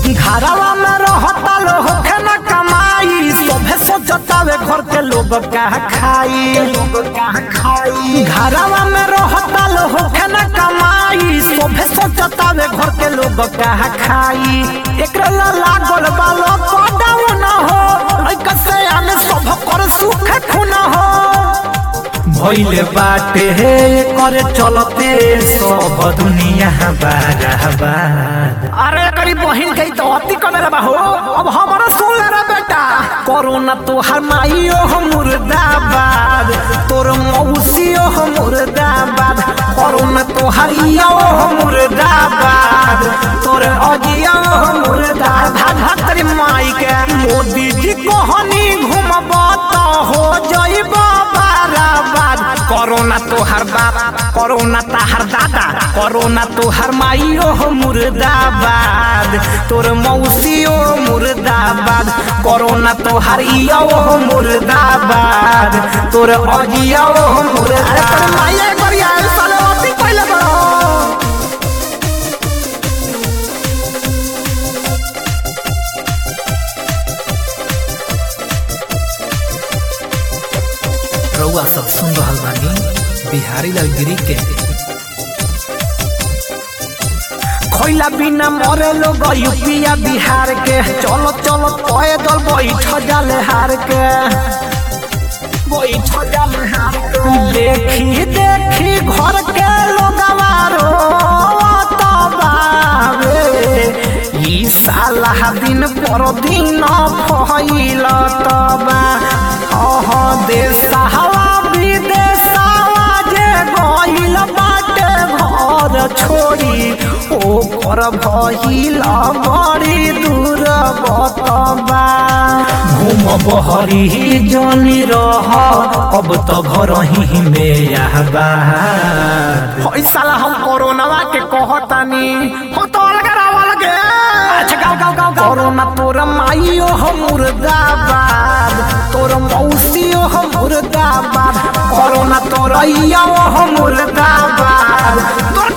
घरवा में रहता लो होखे न कमाई सोभे सोचतावे घर के लोग का खाई लोग का खाई घरवा में रहता लो होखे न कमाई सोभे सोचतावे घर के लोग का खाई एकरा ला लागल बालो कोडाऊ न हो लइका से आने सब कर सुख खुन हो भइले बाटे हे करे चलते सब दुनिया बाराबाद अरे करी बहिन गई तो अति कने रे बाहो अब हमारा सुन ले रे बेटा कोरोना तोहर माइयो हो मुर्दाबाद तोर मौसियो हो मुर्दाबाद कोरोना तोहर इयो हो मुर्दाबाद तोर अजियो हो मुर्दाबाद भाग तेरी माई के मोदी जी कहनी घुमबा तो हो जइबा बाराबाद कोरोना तोहर बाप कोरोना ताहर दादा कोरोना तोहर माइयो हो मुर्दाबाद तोर मौसियो मुर्दाबाद कोरोना तोहर इयो हो मुर्दाबाद तोर अजियो हो मुर्दाबाद तोर माइया गरिया साले अति पहिले बड़ो रउआ सब सुन रहल बानी बिहारी लाल गिरी के खैला बिना मरे लोग यूपिया बिहार के चलो चलो पैदल बैठ जाले हार के बैठ जाले हार के देखी देखी घर के लोग ई साला दिन पर दिन फैल तबा अह देशवा विदेशवा जे गइल बाटे घर छोड़ी ओकर भइल बड़ी दूर बतबा घूम बहरी जनी रह अब तो घर ही में आबा साला हम कोरोनावा के कहतानी हो तो अलग रावा लगे अच्छा गाओ गाओ गाओ कोरोना तोर माइयो हो मुर्दाबाद तोर मौसियो हो मुर्दाबाद कोरोना तोर इयो हो मुर्दाबाद तोर